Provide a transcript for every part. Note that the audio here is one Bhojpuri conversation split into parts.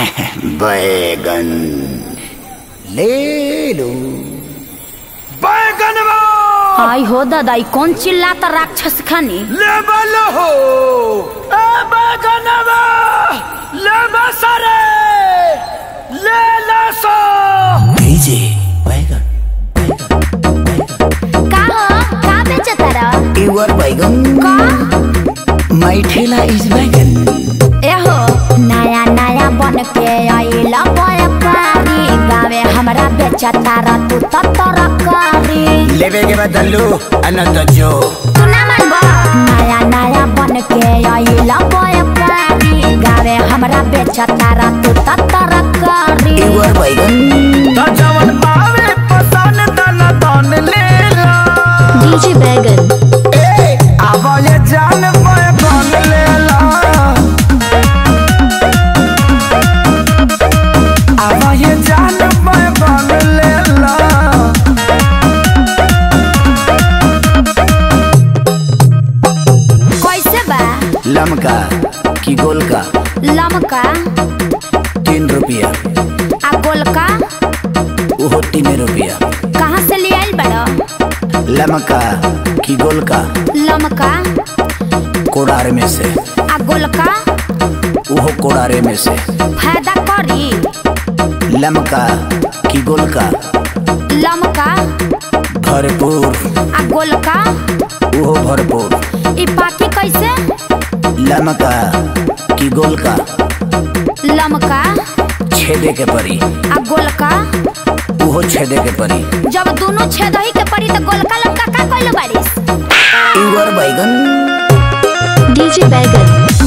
बैगन ले लो बैगनवा आई हो दादा ई कौन चिल्लाता राक्षस खानी ले बलो हो ए बैगनवा ले बसरे ले लसो भेजे बैगन का हो का बेचता रह युवर बैगन का माई ठेला इज बैगन एहो नया नया बन के आइला व्यापारी गावे हमरा बेचता रह तू त तरकारी लेवे के बदलू अनंत जो तू ना मानबो नया नया बन के आइला व्यापारी गावे हमरा बेचता रह तू त तरकारी युवर बैगन त जवन पावे पसन दन दन ले लो डीजे बैगन ए आवा ये जान बैगन ले लो आवा ये जान बैगन ले लो कैसे बा लमका की गोल का लमका तीन रुपया आ गोलका वो तीन रुपया कहाँ से ले आइल बड़ा लमका की गोल का लमका कोड़ार में से आ गोलका वो कोड़ारे में से फायदा करी लमका की गोल का लमका भरपूर आ गोलका वो भरपूर ई पाकी कैसे लमका की गोल का लमका छेदे के परी आ गोलका वो छेदे के परी जब दोनों छेद ही के पड़ी तो गोलका लमका का कइल बारिस युवर बैगन डीजे बैगन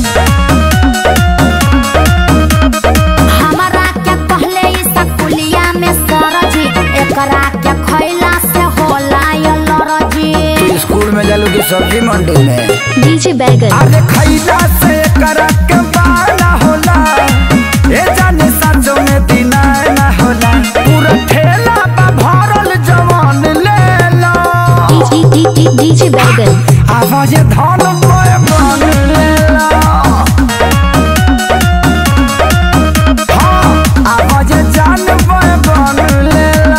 हमरा के कहले ई सकुलिया में सरजी एकरा के खइला से होला ये लरजी तू स्कूल में जालू की सब्जी मंडी में डीजे बैगन अरे खैला से करक बाना होला ए जाने साँचो में दिना ना होला पूरा ठेला बा भरल जवान ले लो डीजे बैगन आवाज धन पे बन ले लो हाँ, आवाज जान पे बन ले लो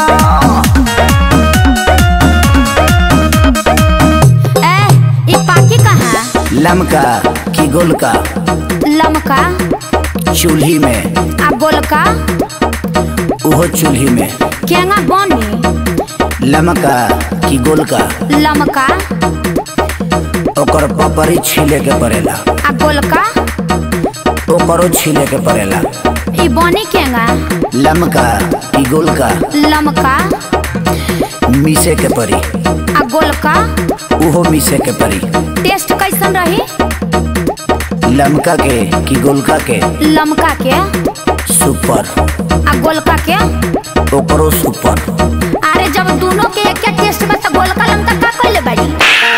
ए ई पाकी कहाँ लमका की गोल का लमका चूल्ही में आ गोलका वो चूल्ही में केंगा बनी लमका की गोल का लमका ओकर पपरी छीले के पड़ेला आ गोलका ओकरो छीले के पड़ेला ई बनी केंगा लमका की गोल का लमका मीसे के परी आ गोलका उहो मीसे के परी टेस्ट कैसन रही लमका के की गोलका के लमका के सुपर आ गोलका के ओकरो सुपर अरे जब दोनों के एक टेस्ट में तो गोलका लमका का कइले बाड़ी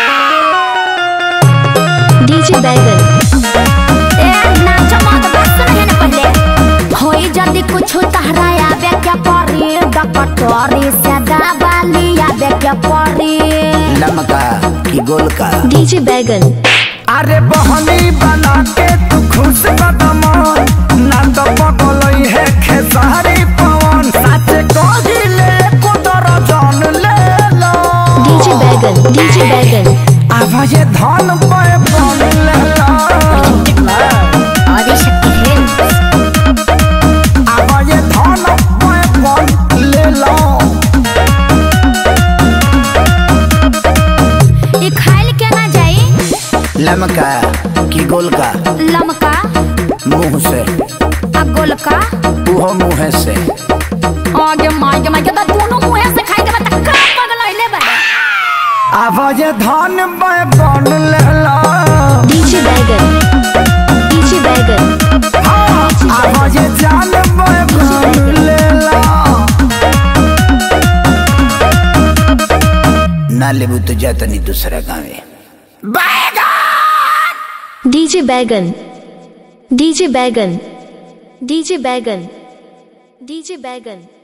डीजे बैगन ए नाच मत बस नहीं न पहले होई जदी कुछ तहराया बे क्या परी डकटोरी से दबाली आबे क्या परी लमका की गोल का डीजे बैगन अरे बहनी बना के तू खुश कदम ना तो पगलई है खेसारी पवन सच कहिले कुदर जान ले लो डीजे बैगन डीजे बैगन आवाज धन पे बन ले लो आदि शक्ति है आवाज धन पे बन ले लो ई खाइल के ना जाई लमका की गोल का लमका मुंह से आ गोलका उहो मुंह से आगे मार के मार के तो दोनों मुंह से खाई के बता का पगलइले बा आवाज धन पे बन ले लो डीजे बैगन डीजे बैगन हाँ, आवाज जान पे बन ले लो ना लेबू तो जाता नहीं दूसरा गाँव डीजे बैगन डीजे बैगन डीजे बैगन डीजे बैगन